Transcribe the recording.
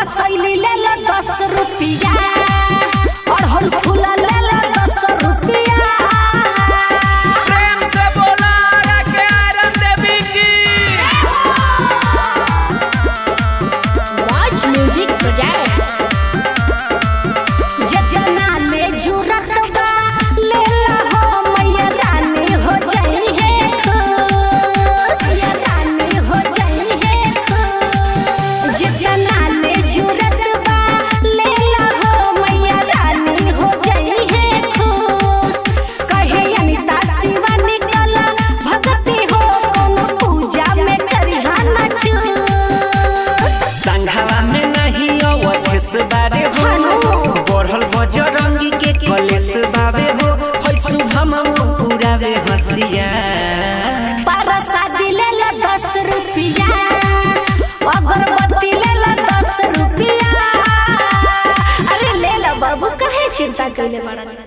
शैली ले लो दस रुपया अड़हुल फूल ले लो दस रुपया प्रेम से बोला के आरन देवी की Watch Music Projects. जजना ले जुरत बा ले ला हो मैया रानी हो जाई है खुश मैया रानी हो जाई है खुश जजना ले जुरत बा ले ला हो मैया रानी हो जाई है खुश कहे अनिता शिवा निकल भक्ति हो कोनो पूजा में करिहा न चूक संघवा में नहीं अवधेश बारे हो हेलो। बढ़ल बजरंगी के कलेश बाबे हो है शुभम पुरावे हसिया परसा दिले ला दस रुपया अगरबत्ती ले ला दस रुपया अरे ले ला बाबू काहे चिंता कैले बड़ा